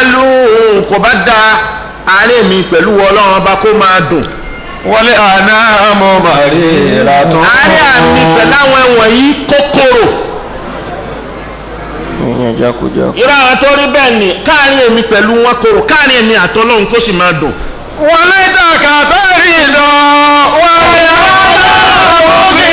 àlù kò bá da àárẹ̀ mi pẹ̀lú ọlọ́run ọba kó máa dùn wọlé àná mọ màrí ìlàtọ̀. àárẹ̀ àmì pẹ̀lú àwọn ẹ̀wọ̀n yìí kòkòrò ìyẹn jákujá. irú àwọn tó rí bẹ́ẹ̀ ni káàrin èmi pẹ̀lú wọn kòrò káàrin èmi àtọ́lọ́run kó sì máa dùn wọlé dàkà tẹ́rì lọ wọlé òkè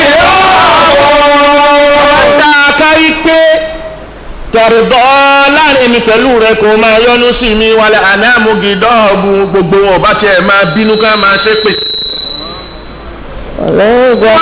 dáa kárí pé tọ̀rọ̀dọ́ láàrin èmi pẹ̀lú rẹ kò máa yọnu sí mi wálé àná àmúgidọ́ọ̀bù gbogbo wọn ọba tiẹ̀ máa bínú ká máa ṣépè. wọlé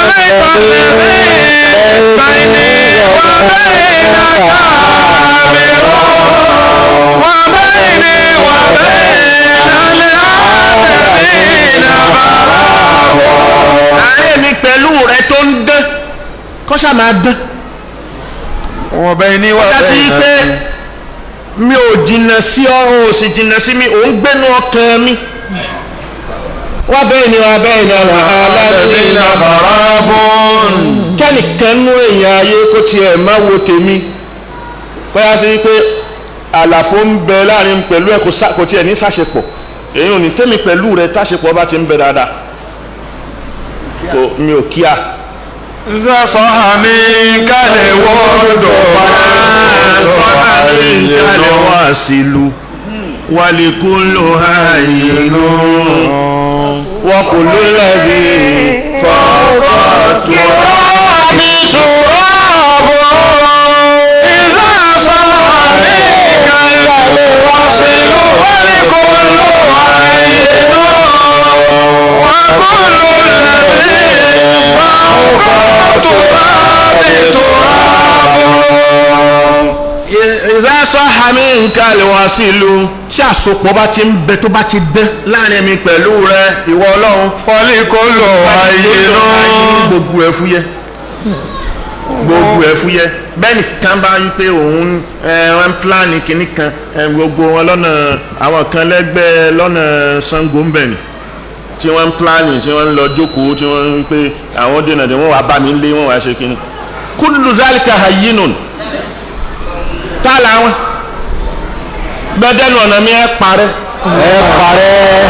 àárín èmi pẹ̀lú rẹ tó ń dán kọ́ṣà máa dán wọn bẹ ní wà kọjá sí pé mi ò jìnnà sí ọ ò sì jìnnà sí mi ò ń gbénu ọkàn mi wá bẹ́ẹ̀ ni wá bẹ́ẹ̀ ni ọ̀rọ̀ alẹ́bìnrin àbáràbọ̀n. kẹ́nìkan nú èèyàn ayé kó tiẹ̀ má wo tèmi kọjá sí pé àlàfo ń bẹ láàrin pẹ̀lú ẹ̀ kò sá- kò tiẹ̀ ní sàṣepọ̀ èyí ò ní tẹ́mi pẹ̀lú rẹ táṣepọ̀ bá ti ń bẹ dáadáa kò mi ò kíá. sọ àmì kálẹ̀ wọ́dọ̀ sọ́nà ní ìjálẹ̀ wá sílu wàlíkúlò àìyínú wọ́n kò ló lẹ́bí fọ́ọ̀kọ́ tó mi tùrọ̀bù ìzá sọ àmì kálẹ̀ wọ́n sí lù wọ́n kò lù àìyínú wọ́n kò lù lẹ́bí fọ́ọ̀kọ́ tó rábì tùrọ̀bù. ìzásọ́ hami nǹkan lè wá sílu tí àsopọ̀ bá ti ń bẹ tó bá ti dán láàrin mi pẹ̀lú rẹ ìwọ ọlọ́run fọ́lí kò lò àìyínú. gbogbo ẹ̀ fúyẹ́ gbogbo ẹ̀ fúyẹ́ bẹ́ẹ̀ nìkan bá yí pé òun ẹ, wọ́n ń pílánì kìíní kan ẹ, gbogbo wọn lọ́nà àwọn kan lẹ́gbẹ́ lọ́nà Ṣàngó ń bẹ̀ ni tí wọ́n ń pílánì tí wọ́n ń lọ jókòó tí wọ́n ń pé àwọn dènà dè wọ́n wàá bá mi lé wọ́n wàá ṣe kìíní kullu zalika hayyinun tá a làwọn gbẹdẹnu ọ̀nà mi ẹ parẹ́ ẹ parẹ́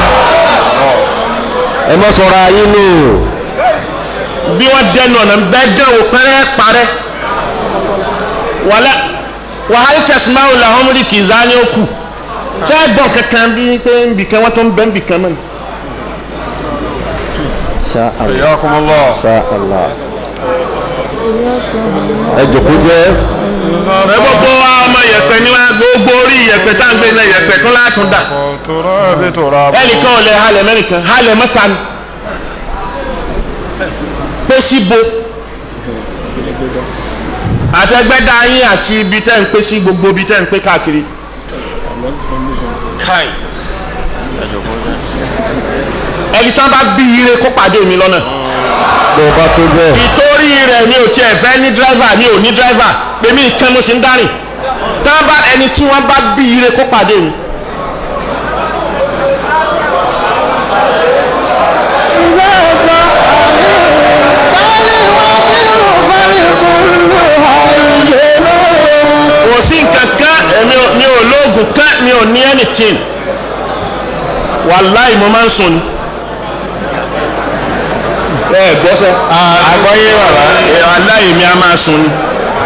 ẹ mọ sọ̀rọ̀ ayé nù. bí wọ́n dẹnu ọ̀nà bẹ́ẹ̀ dẹ́ wò pẹ́rẹ́ parẹ́ wàlẹ́ wàhálì tẹ̀símáwò làwọn rí kì í zá ní òkú ṣé ẹ gbọ́n kankan bí pé nbìkan wọ́n tó ń bẹ́ nbìkan mọ́ ni. Sha Allah. Sha Allah. ẹ jòkó jẹ́. ẹ gbogbo wa ọmọ yẹ̀pẹ̀ ni wọn gbogbo orí yẹ̀pẹ̀ tá à ń gbé náà yẹ̀pẹ̀ tó látún dà ẹnìkan ò lè halẹ̀ mẹ́nìkan halẹ̀ mẹ́ta ni pé síbo àtẹgbẹ́dá yín àti ibi tẹ́ ń pé sí gbogbo ibi tẹ́ ń pé káàkiri. Kai. ẹni tán bá bí ire kó pàdé mi lọ́nà bó o bá tó bẹ́ẹ̀. ìtorí rẹ̀ mi ò tiẹ̀ fẹ́ ní dírẹ́fà mi ò ní dírẹ́fà èmi nìkan mo sì ń dárìn tán bá ẹni tí wọ́n bá bí ire kó pàdé mi. kò sí nǹkan kan èmi ò mi ò lóògùn kan mi ò ní anything wàláì mo máa ń sùn ni. ẹ gbọ́ sẹ́ àgbọ́yé bàbá wàláì mi a máa sùn ni.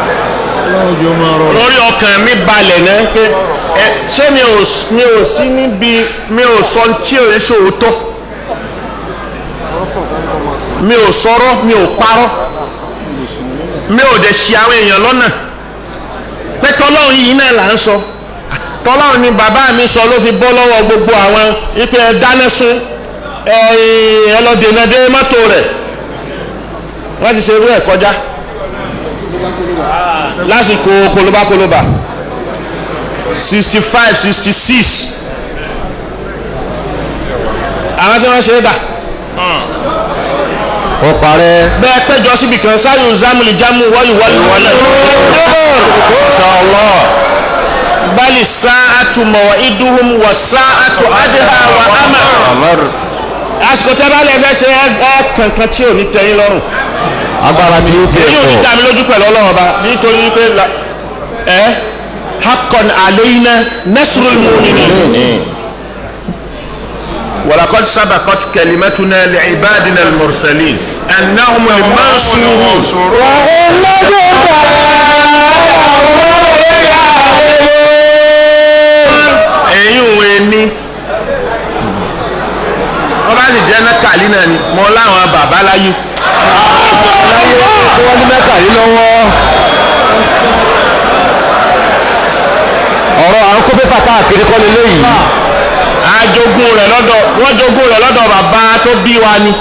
lórí ọkàn mi balẹ̀ náà pé ẹ ṣé mi ò s- mi ò sí níbi mi ò sọ tí ò ń ṣòótọ́ mi ò sọ̀rọ̀ mi ò parọ́ mi ò dẹ̀ ṣì àwọn èèyàn lọ́nà pé tọ́lọ́run yìí náà là ń sọ tọ́lọ́run ni bàbá mi sọ ló fi bọ́ lọ́wọ́ gbogbo àwọn ipe ẹ dáná sun ẹ ẹ lọ dènà dé mọ́tò rẹ̀ wọ́n ti ṣe irú ẹ̀ kọjá lásìkò kolobakoloba sixty five sixty six àwọn tí wọ́n ṣe é dà ó parẹ́. bẹ́ẹ̀ péjọ síbi kan sáyò zamuli jamu wọ́yù wọ́yù wọ́lẹ̀ Inshallah. bali sa'atu maw'iduhum wa sa'atu adha wa ama Amar. àsìkò tẹ́ bá lè fẹ́ ṣe ẹ ẹ kankan tí ò ní tẹ́yìn lọ́rùn agbára tí ó tiẹ̀ èyí ò ní pọ̀. dá mi lójú pẹ̀lú ọlọ́run ọba nítorí pé la- ẹ haqqan alayna nasrul mu'minin ولقد سبقت كلمتنا لعبادنا المرسلين أنهم المنصورون ẹ̀yin òwe ní wọ́n bá sì jẹ́ nákàlí náà ni mo láwọn bàbá láyé tí wọ́n ní mẹ́ta yìí lọ́wọ́ ọ̀rọ̀ à ń kó pépà káàkiri kọ́ lélẹ́yìí àjogún rẹ̀ lọ́dọ̀ wọ́n jogún rẹ̀ lọ́dọ̀ bàbá tó bí wa ni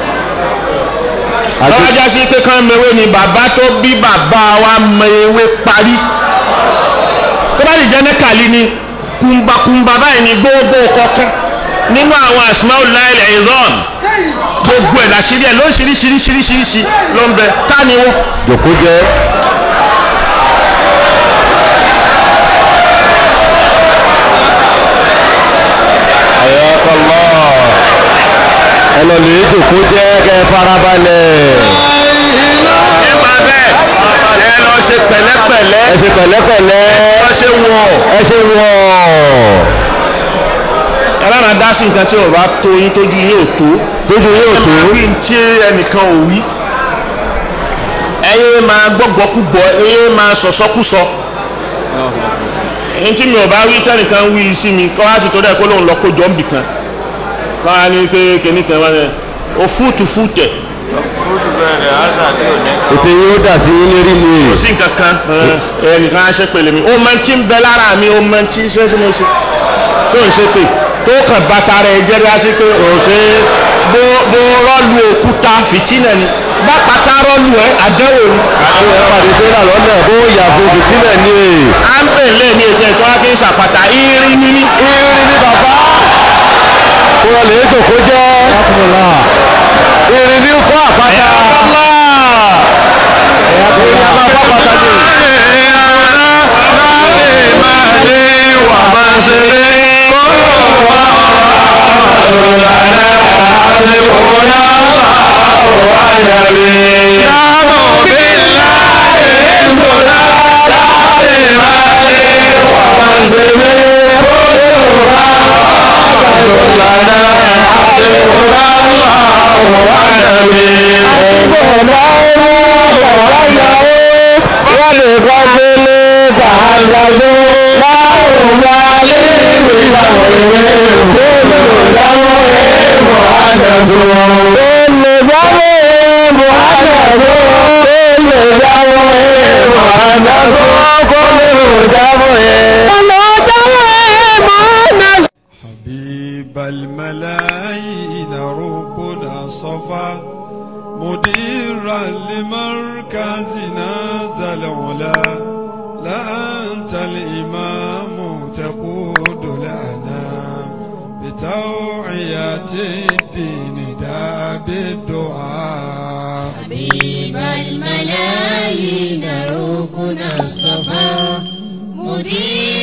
àti lọ́wọ́ jásí pé kán mewé ni bàbá tó bí bàbá wa mewé parí tó bá sì jẹ́ nákàlí ni kùmbàkùmbà báyìí ni gbogbo kọ̀ọ̀kan nínú àwọn asmaul lail izan gbogbo ẹ̀ làṣírí ẹ̀ lóṣìíríṣiríṣiríṣiríṣi ló ń bẹ tá ni wọ́n. jòkó jẹ́ ayọ́kọ́lọ́ ẹ lọ lè jòkó jẹ́ kẹ́ ẹ farabalẹ̀ nípa bẹ́ẹ̀ ẹ lọ ṣe pẹ̀lẹ́pẹ̀lẹ́ ẹ ṣe pẹ̀lẹ́pẹ̀lẹ́ lọ ṣe wọ̀ ẹ ṣe wọ̀ ẹlẹ́nà dá sí nǹkan tí ò bá tó yín tójú yín ò tó tójú yóò ẹ tó máa wí tí ẹnìkan ò wí ẹyẹ máa gbọ́gbọ́kúgbọ́ ẹyẹ máa sọ̀sọ́kúsọ ẹni tí mi ò bá wí tẹ́nìkan wí sí mi kọ́ láti tó dẹ̀ kó lóun lọ kó jọ ń bì kan kọ́ á ní pé kìnnìkan wá ní òfúùtùfúùtẹ̀ fúdù bẹ̀rẹ̀ ásà tí ò ní ètè yóò dà sí yín lérí mi kò sí nǹkan kan ẹnìkan á ṣe pèlè mi ó máa ń tí ń bẹ lára mi ó máa ń tí ṣe ṣe mo ṣe tó ń ṣe pé tó kàn bàtà rẹ̀ jẹ́ bí a ṣe pé ò ṣe bó bó rọ́ọ̀lù òkúta fìtínà ni bá pátá rọ́ọ̀lù ẹ̀ àdánwò ni. àwọn ẹ̀ pàdé tó rà lọ́nà bó yàgò fìtílẹ̀ ni à ń bè lé ní etí ẹ̀kọ́ wá kí n ṣàpàtà irin ní ní. irin ní bàbá kó lọ lè jòkó jẹ́ irin ní kó àpáta irin àbá pápátá ni wọ́n lè kọ́ gbélé gbàgbàgbé láwùjọ alẹ́ ìgbéyàwó ìwé gbóló dáwọ́ èèmọ̀ àdàtò. gbóló dáwọ́ èèmọ̀ àdàtò. gbóló dáwọ́ èèmọ̀ àdàtò. gbóló dáwọ́ èèmọ̀ àdàtò. حبيب الملايين ركنا صفا مديرا لمركزنا ذا العلا لا أنت الإمام تقود لنا بتوعية الدين دا بالدعاء حبيب الملايين ركن الصفا مدير